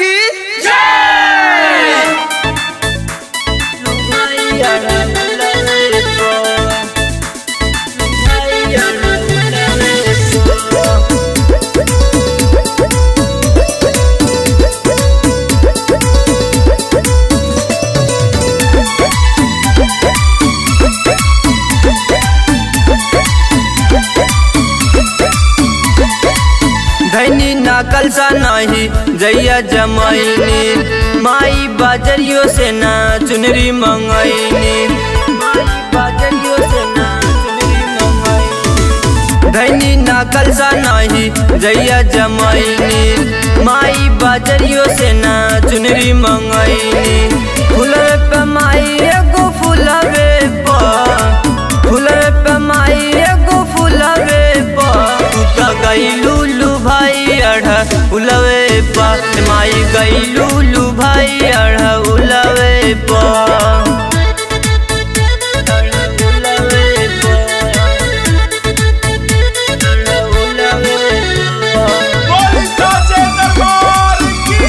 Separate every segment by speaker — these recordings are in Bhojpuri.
Speaker 1: की
Speaker 2: धैनी नाकल सा नहीं जैया जमैनी माई बाजरियो से ना चुनरी मंगैनी माई बाजरियो से ना चुनरी मंगैनी धैनी नाकल सा नहीं जैया जमैनी माई बाजरियो से ना चुनरी मंगैनी फूलवे पे माई एगो फूलवे पर फूलवे पे माई एगो फूलवे पर तू त गईलू लू भाई अढ़ उलवे पा माई गईलू लू भाई अढ़ उलवे पा उलवे पा। अढ़ उलवे पा।
Speaker 1: बोली साचे दरबार की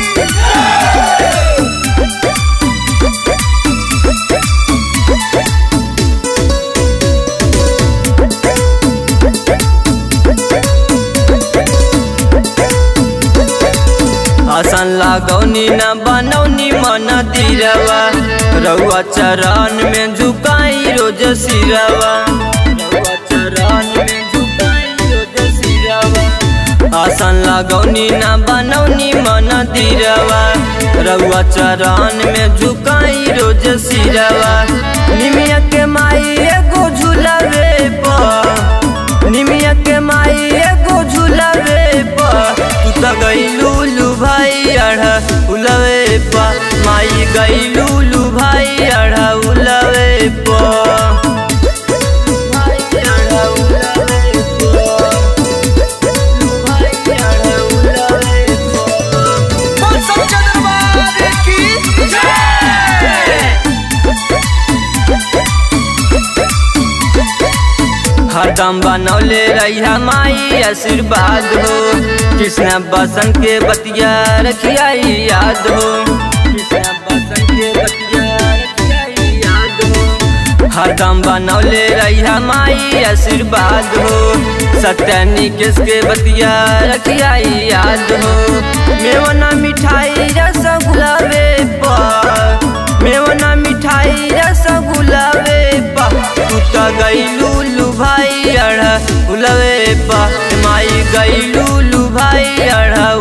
Speaker 2: आसन लागौनी न बनौनी मन दिरवा रउआ चरण में झुकाई रोज सिरवा रउआ चरण में झुकाई रोज सिरवा आसन लागौनी न बनौनी मन दिरवा रउआ चरण में झुकाई रोज सिरवा निमिया के माई एगो झूलवे पर निमिया के माई एगो झूलवे पर तू त गईलू लू भाई अढ़ा उलवे पा माई गईलू लू भाई अढ़ा उलवे पा भाई अढ़ा उलवे पा। लू भाई अढ़ा उलवे पा।
Speaker 1: बोल साचे दरबार की
Speaker 2: हरदम बनौले रहिया माई आशीर्वाद हो कृष्ण बसन के बतिया रखिया याद हो कृष्ण बसन के बतिया रखिया याद हो हरदम बनौले रहिया माई आशीर्वाद हो सत्य निकेश के बतिया रखिया याद हो मेवना मिठाई रसगुल्लावे पर मेवना मिठाई रसगुल्लावे पा तू त गईलू लू भाई अढ़ा उलवे पा माई गईलू लू भाई अढ़ा